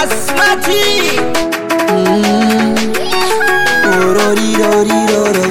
Basmati Ororiroriroro.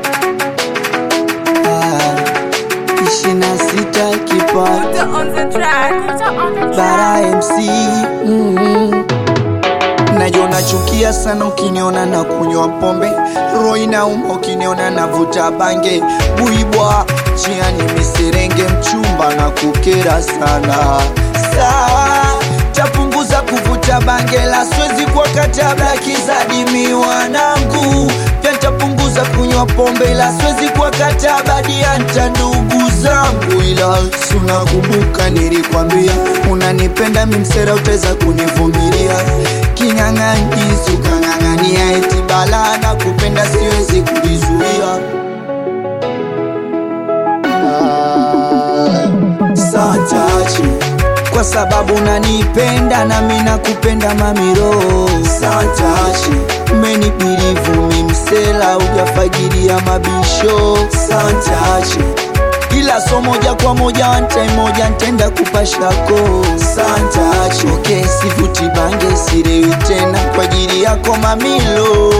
Ah, ishirini na sita kipato on the track. on the bara MC mm. Najua nachukia sana ukiniona na kunywa pombe, roho inauma ukiniona navuta bange, buibwa chiani miserenge, mchumba na kukera sana. Sawa, tapunguza kuvuta bange, la siwezi kwa katabla kizadimi wanangu, pia ntapunguza kunywa pombe, la siwezi kwa katabla dianta ndugu zangu, ila sunakumbuka nilikwambia unanipenda mimsera, utaweza kunivumilia kinyang'anyizi ukang'ang'ania eti bala na kupenda siwezi kujizuia Ah, saa chache kwa sababu unanipenda nami nakupenda mamiro saa chache menipirivu mimsela ujafagiria mabisho saa chache ila so moja kwa moja wantai moja ntenda kupashako santache okay, sivuti bange sirewi tena kwa ajili yako mamilo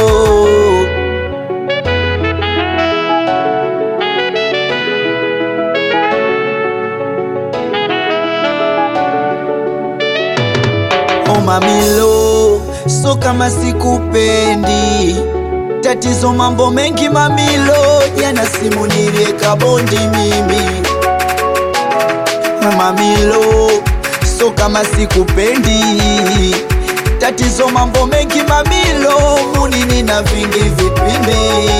Oh mamilo, so kama sikupendi tatizo mambo mengi mamilo, jana simu nilieka bondi mimi mamilo, so kama sikupendi tatizo mambo mengi mamilo, munini na vingi vipindi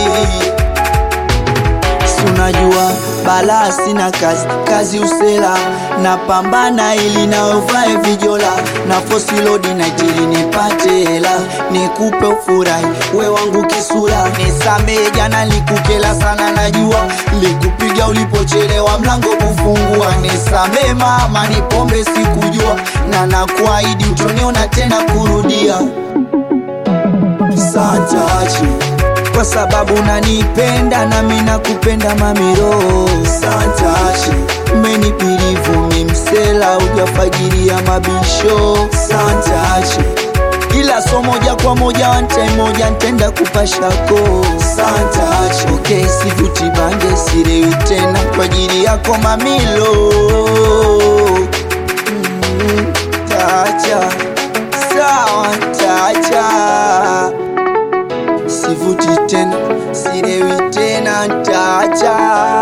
sunajua balaa sina kazi kazi usela napambana ili naovae vijola na fosilodi na jili nipate hela nikupe ufurahi we wangu kisura nisamee jana likukela sana najua likupiga ulipochelewa mlango kufungua nisamee mama ni pombe sikujua na nakuahidi utoniona tena kurudia saa chache kwa sababu unanipenda nami nakupenda mamiro santashi menipirivu mimsela ujafagiria mabisho santashi ila so moja kwa moja wantai moja ntenda kupashako santashi okay, sivuti bange sirewi tena kwa ajili yako mamilo mm, tacha sawa tacha sivuti tena sirewi tena ntacha